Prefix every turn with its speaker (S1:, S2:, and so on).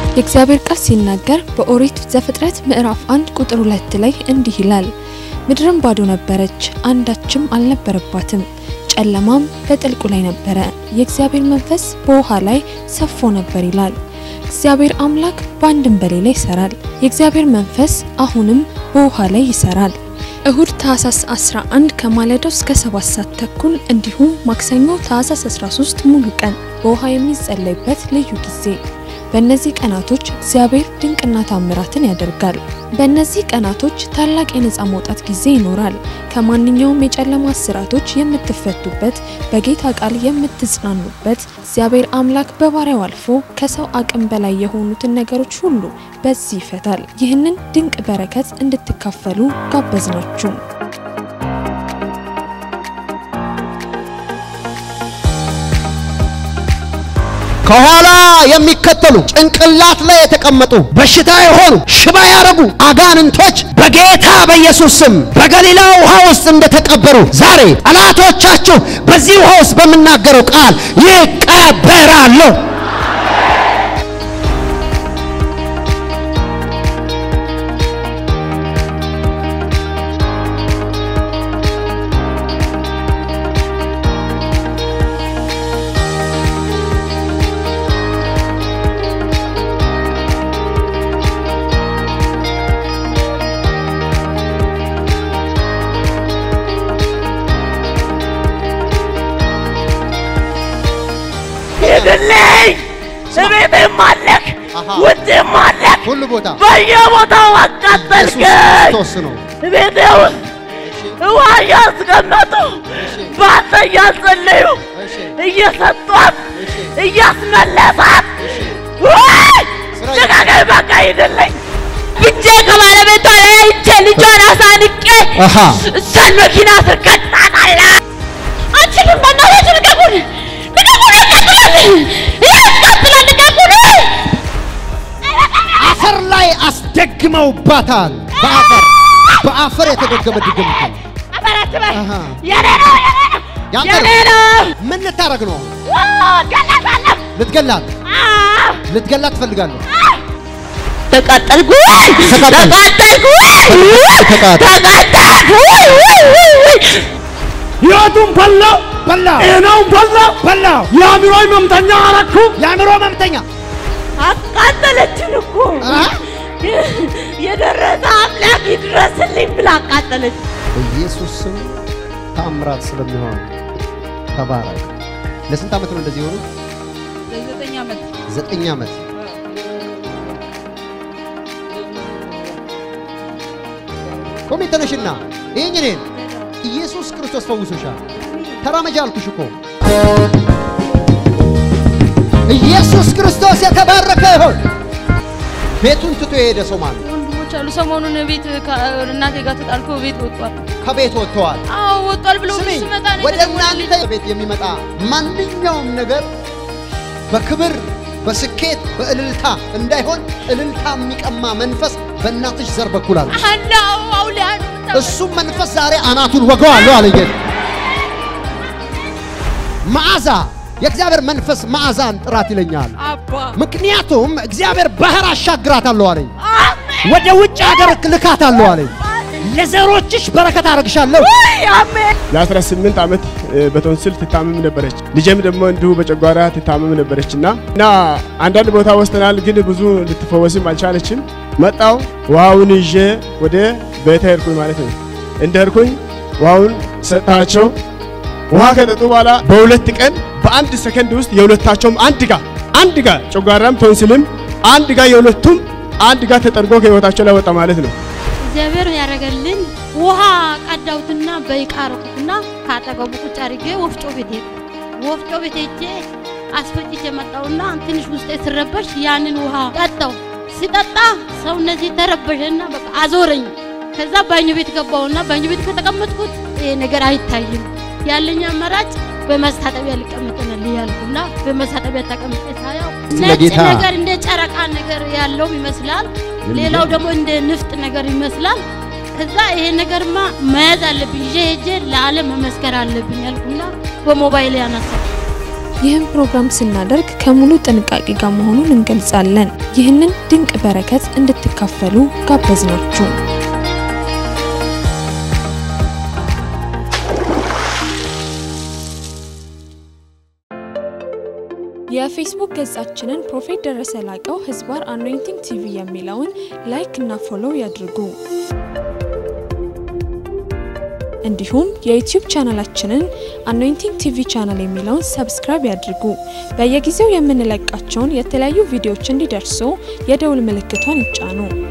S1: የእግዚአብሔር ቃል ሲናገር በኦሪት ዘፍጥረት ምዕራፍ አንድ ቁጥር ሁለት ላይ እንዲህ ይላል፣ ምድርም ባዶ ነበረች፣ አንዳችም አልነበረባትም፣ ጨለማም በጥልቁ ላይ ነበረ፣ የእግዚአብሔር መንፈስ በውሃ ላይ ሰፎ ነበር ይላል። እግዚአብሔር አምላክ በአንድም በሌላ ይሰራል። የእግዚአብሔር መንፈስ አሁንም በውሃ ላይ ይሰራል። እሁድ ታህሳስ 11 ከማለዳው እስከ 7 ሰዓት ተኩል እንዲሁም ማክሰኞ ታህሳስ 13 ሙሉ ቀን በውሃ የሚጸለይበት ልዩ ጊዜ። በእነዚህ ቀናቶች እግዚአብሔር ድንቅና ታምራትን ያደርጋል። በእነዚህ ቀናቶች ታላቅ የነፃ መውጣት ጊዜ ይኖራል። ከማንኛውም የጨለማ እስራቶች የምትፈቱበት፣ በጌታ ቃል የምትጽናኑበት፣ እግዚአብሔር አምላክ በባሪያው አልፎ ከሰው አቅም በላይ የሆኑትን ነገሮች ሁሉ በዚህ ይፈታል። ይህንን ድንቅ በረከት እንድትካፈሉ ጋበዝናችሁ።
S2: ከኋላ የሚከተሉ ጭንቅላት ላይ የተቀመጡ በሽታ የሆኑ ሽባ ያረጉ አጋንንቶች በጌታ በኢየሱስ ስም በገሊላ ውሃ ውስጥ እንደተቀበሩ ዛሬ ጠላቶቻችሁ በዚህ ውሃ ውስጥ በምናገረው ቃል ይቀበራሉ።
S3: ሂድልኝ! እቤቴም አለክ
S2: አሃ።
S3: ውጭም አለክ
S2: ሁሉ ቦታ
S3: በየቦታው
S2: ኢየሱስ
S3: አቃጠልከኝ።
S2: ክርስቶስ ነው።
S3: ቤቴ ውስጥ ውሃ እያስቀመጡ በአንተ እያጸለዩ
S2: እሺ፣
S3: እየሰጧት
S2: እሺ።
S3: እያስመለሳት ወይ
S2: ስራ
S3: ልቀቀኝ! በቃ ሂድልኝ! ብቻ ከባለቤቷ ላይ አይቼ ልጇን አሳንቄ
S2: አሃ።
S3: እሷን መኪና ስር ቀጣጣላ አንችልም። በእናታችሁ ልቀቁን! ልቀቁን! ያቃጥላል! ያቃጥላል! ልቀቁን!
S2: አፈር ላይ አስደግመውባታል። በአፈር በአፈር የተደገመ ድግምት ነው።
S3: አፈራት በል!
S2: አሃ።
S3: የኔ ነው! የኔ ነው!
S2: ያንተ
S3: የኔ
S2: ነው።
S3: ነው!
S2: ምን ልታረግ ነው?
S3: ዋው! ገላታለሁ!
S2: ልትገላት
S3: አዎ!
S2: ልትገላት ትፈልጋለህ?
S3: ተቃጠልኩ!
S2: ተቃጠል።
S3: ተቃጠልኩ!
S2: ተቃጠል።
S3: ተቃጠልኩ!
S4: ሕይወቱን በላው፣
S2: በላው
S4: ጤናውን በላው፣
S2: በላው።
S4: የአእምሮ ህመምተኛ አረኩ።
S2: የአእምሮ መምተኛ
S3: አቃጠለችን እኮ
S2: አ?
S3: የደረሰ አምላክ ይድረስልኝ ብላ አቃጠለች።
S2: በኢየሱስ ስም ታምራት ስለሚሆን ተባረክ። ለስንት ዓመት ነው እንደዚህ የሆኑ?
S5: ዘጠኝ ዓመት
S2: ዘጠኝ ዓመት። ቆሜ ተነሽና ይህኝ እኔን ኢየሱስ ክርስቶስ ፈውሶሻል። ተራመጃ አልኩሽ እኮ። ኢየሱስ ክርስቶስ የተባረከ ይሆን። ቤቱን ትቶ የሄደ ሰው ማለት
S5: ወንድሞች አሉ። ሰሞኑን ቤት እናቴ ጋር ተጣልኮ ቤት ወጥቷል።
S2: ከቤት ወጥተዋል።
S5: አዎ ወጥቷል ብሎ
S2: ስሚ
S5: ሲመጣ ነው
S2: ወደ
S5: የደወለልኝ።
S2: እናንተ ቤት የሚመጣ ማንኛውም ነገር በክብር በስኬት በእልልታ እንዳይሆን እልልታ የሚቀማ መንፈስ በእናትሽ ዘር በኩል አለ።
S5: አናው አውሊያ ነው የምታውቀው።
S2: እሱም መንፈስ ዛሬ አናቱን ወገዋለሁ አለ ጌታ። መዓዛ የእግዚአብሔር መንፈስ መዓዛን ጥራት ይለኛል።
S5: አባ
S2: ምክንያቱም እግዚአብሔር ባህር አሻግራታለሁ አለኝ።
S5: አሜን
S2: ወደ ውጭ ሀገር ልካታለሁ አለኝ። ለዘሮችሽ በረከት አረግሻለሁ።
S3: አሜን።
S4: ለ18 ዓመት እ፣ በቶንስል ትታመም ነበረች። ልጄም ደግሞ እንዲሁ በጨጓራ ትታመም ነበረች እና እና አንዳንድ ቦታ ወስደናል፣ ግን ብዙ ልትፈወስም አልቻለችም። መጣው ውሃውን ይዤ ወደ ቤተ ሄድኩኝ ማለት ነው። እንደ ሄድኩኝ ውሃውን ሰጥታቸው ውሃ ከጠጡ በኋላ በሁለት ቀን በአንድ ሰከንድ ውስጥ የሁለታቸውም አንድ ጋ አንድ ጋ ጨጓራም ቶንስልም አንድ ጋ የሁለቱም አንድ ጋ ተጠርጎ ከህይወታቸው ላይ ወጣ ማለት ነው።
S6: እግዚአብሔር ያደረገልኝ ውሃ ቀዳውትና በይቃ ረኩትና ካጠገቡ ቁጭ አድርጌ ወፍጮ ቤት ሄድኩ። ወፍጮ ቤት ሄጄ አስፈጭቼ መጣውና ትንሽ ውስጤ ስረበሽ ያንን ውሃ ጠጣው። ሲጠጣ ሰውነቴ ተረበሸና በቃ አዞረኝ። ከዛ ባኞ ቤት ገባውና ባኞ ቤት ከተቀመጥኩት ይሄ ነገር አይታይም። ያለኝ አማራጭ በመስታጠቢያ ሊቀመጥንል ያልኩና በመስታጠቢያ ተቀምጬ ሳያው
S2: ስለ
S6: ነጭ
S2: ጌታ
S6: ነገር እንደ ጨረቃ ነገር ያለው ይመስላል። ሌላው ደግሞ እንደ ንፍጥ ነገር ይመስላል። ከዛ ይሄ ነገርማ መያዝ አለብኝ ይዤ ሄጄ ለዓለም መመስከር አለብኝ ያልኩና በሞባይል ያነሳው
S1: ይህም ፕሮግራም ስናደርግ ከሙሉ ጥንቃቄ ጋር መሆኑን እንገልጻለን። ይህንን ድንቅ በረከት እንድትካፈሉ ጋበዝናችሁ። የፌስቡክ ገጻችንን ፕሮፌት ደረሰ ላቀው ህዝባር አኖይንቲንግ ቲቪ የሚለውን ላይክ እና ፎሎው ያድርጉ። እንዲሁም የዩቲዩብ ቻናላችንን አኖይንቲንግ ቲቪ ቻናል የሚለውን ሰብስክራይብ ያድርጉ። በየጊዜው የምንለቃቸውን የተለያዩ ቪዲዮዎች እንዲደርሱ የደውል ምልክቷን ይጫኑ።